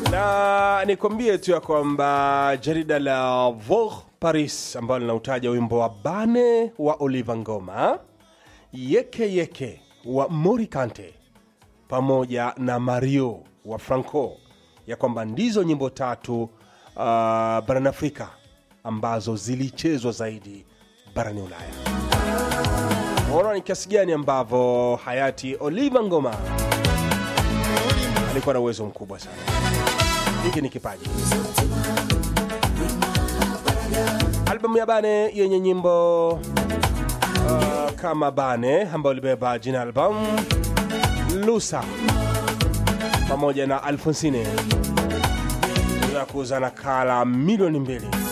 na nikwambie tu ya kwamba jarida la Vogue Paris ambalo linautaja wimbo wa Bane wa Oliver Ngoma, Yeke Yeke wa Morikante pamoja na Mario wa Franco, ya kwamba ndizo nyimbo tatu uh, barani Afrika ambazo zilichezwa zaidi barani Ulaya. Unaona ni kiasi gani ambavyo hayati Oliver Ngoma alikuwa na uwezo mkubwa sana. Hiki ni kipaji. Albamu ya Bane yenye nyimbo uh, kama Bane ambayo libeba jina albamu Lusa pamoja na Alfonsine za kuuza nakala milioni mbili.